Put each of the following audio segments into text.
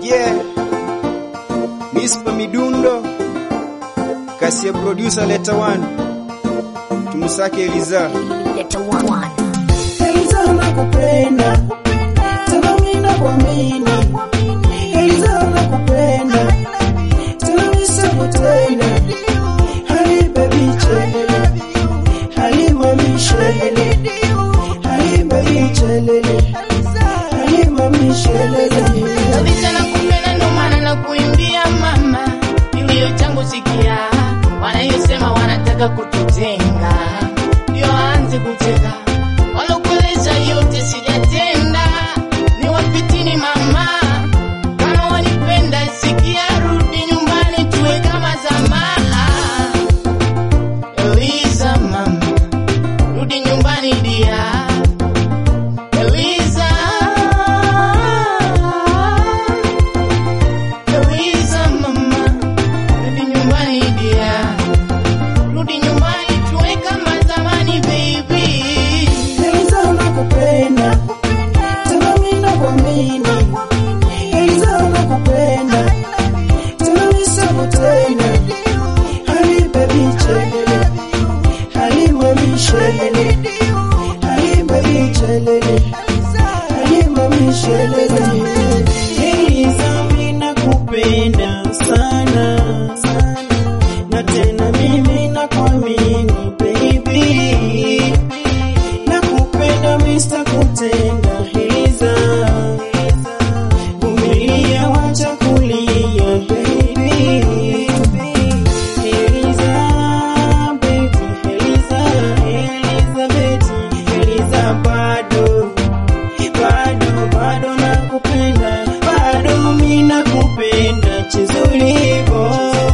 Yeah. Mispa Midundo. Kasi ya producer Leta One. Tumusake Eliza. Leta one. Eliza nakupenda, tena mimi nakuamini. Eliza nakupenda, tena nisema tena. Hali baby chelele, hali mami chelele, hali baby chelele, hali mami chelele. Kabisa nakupenda ndo maana nakuimbia mama, kilio changu sikia, wanayosema wanataka kututenga, ndio aanze kucheka, walokueleza yote sijatenda, ni wapitini mama, kama wanipenda sikia, rudi nyumbani tuwe kama zamani. Eliza mama, rudi nyumbani dia Eliza Eliza mama, rudi nyumbani dia, rudi nyumbani tuwe kama zamani baby. Eliza nakupenda, tena mimi nakuamini. Eliza nakupenda, tena nisema tena. Hali baby chelele, hali mami chelele, hali baby chelele, hali mami chelele. Eliza mimi nakupenda sana, na tena mimi nakuamini baby nakupenda Mr. Kutenda Eliza vumilia wacha kulia baby Eliza baby Eliza Elizabeth Eliza bado bado bado nakupenda bado mimi nakupenda chizulivo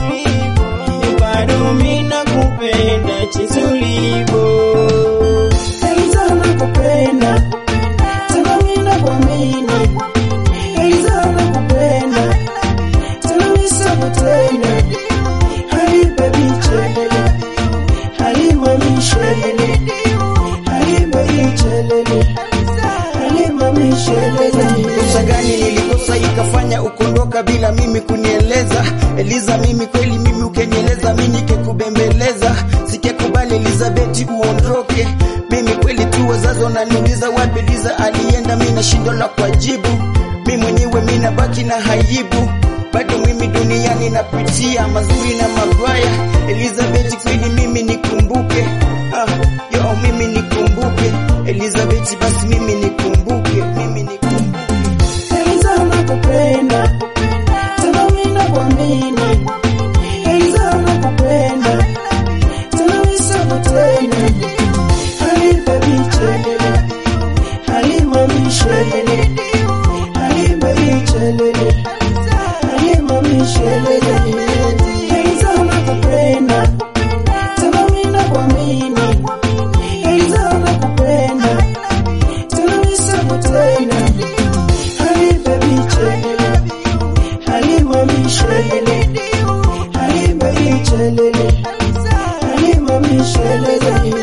bado mimi nakupenda chizulivo Eliza nakupenda tena mimi nakuamini Eliza nakupenda tena nisema tena Hali baby chelele Hali mami chelele Hali baby chelele Hali mami chelele Kosa gani nilikosa ikafanya ukondoka bila mimi kunieleza? Eliza, mimi kweli mimi ukenieleza mimi nikekubembeleza, sikekubali Elizabeth uondoke. Mimi kweli tu wazazi wananiuliza wapi Eliza alienda, mimi nashindwa la kujibu. Mimi mwenyewe mimi nabaki na haibu, bado mimi duniani napitia mazuri na mabaya. Elizabeth kweli mimi nikumbuke, ah, yo mimi nikumbuke Elizabeth, basi mimi nikumbuke, mimi nikumbuke. Eliza nakupenda tena mimi nakuamini Eliza nakupenda tena nisema tena Hali baby chelele Hali mami chelele Hali baby chelele Hali mami chelele Eliza nakupenda tena mimi nakuamini Eliza nakupenda tena nisema tena Hali baby chelele, hali mami chelele, hali baby chelele, hali mami chelele.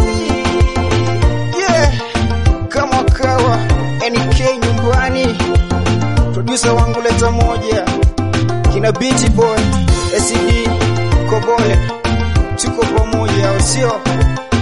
Yeah, kama kawa NK nyumbani, producer wangu leta moja, kina Beat Boy, SCD, Kobole, tuko pamoja, au sio?